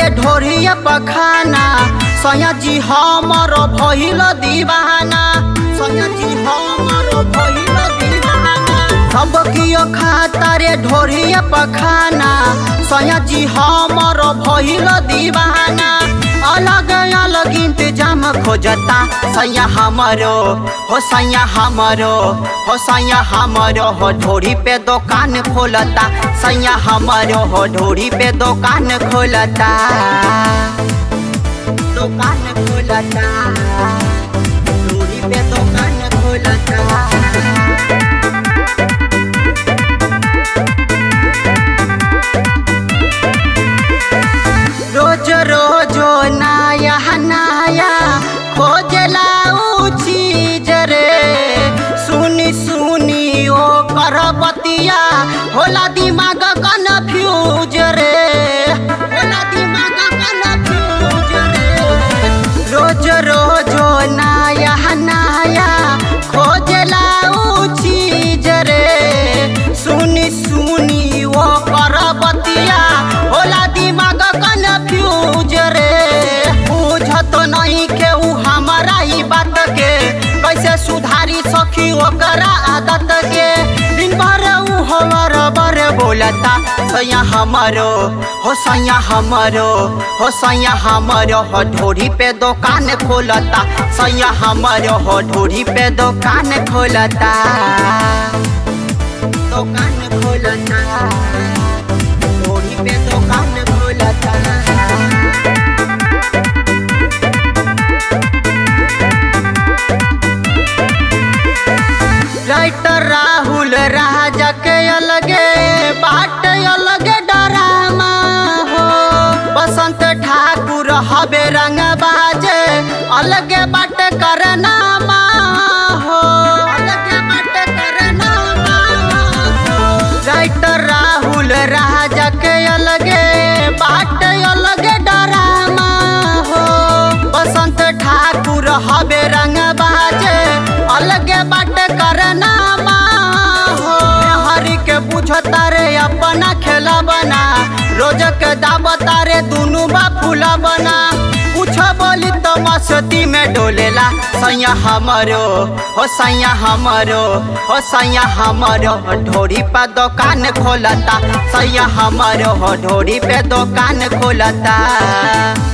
रे ढोरिया पखाना सैया जी हमर भइल दीवाना सैया जी हमर भइल दीवाना सब कियो खाता रे ढोरिया पखाना सैया जी हमर भइल दीवाना अलग अलग इंतजाम खोजता सैया हमरो हो सैया हमरो हो सैया हमरो हो ढोरी पे दुकान खोलता सैया हमरो हो ढोरी पे दुकान खोलता दुकान खोलता ढोरी पे दुकान खोलता रोज रोज नया नया खोजला ऊ चीज रे सुनी सुनी ओ करबतिया होला दिमाग कन्फ्यूज रे होला दिमाग कन्फ्यूज रे रोज रोज नया नया खोजला ऊ चीज रे सुनी सुनी ओ करबतिया होला दिमाग कन्फ्यूज रे बुझत नहीं के ऊ हमारा ही बात के कैसे सुधारी सखी ओकरा आदत के दिन भर ऊ हमर बर बोलता सैया हमरो हो सैया हमरो हो सैया हमरो हो ढोरी पे दुकान खोलता सैया हमरो हो ढोरी पे दुकान खोलता दुकान खोलता ढोरी पे दुकान खोलता राइटर राहुल राजा के अलगे बाट अलगे डरामा हो बसंत ठाकुर हबे रंग बाजे अलगे बाट करना हो अलगे बाट करना हो राइटर राहुल राजा के अलगे बाट अलगे डरामा हो बसंत ठाकुर हबे रंग बाजे अलगे बाट करना हो हरि के बुझता रे अपना खेला बना रोज के दावता रे दुनू बा फूला बना कुछ बोली तो मस्ती में डोलेला सैया हमरो हो सैया हमरो हो सैया हमरो ढोरी पे दुकान खोलता सैया हमरो हो ढोरी पे दुकान खोलता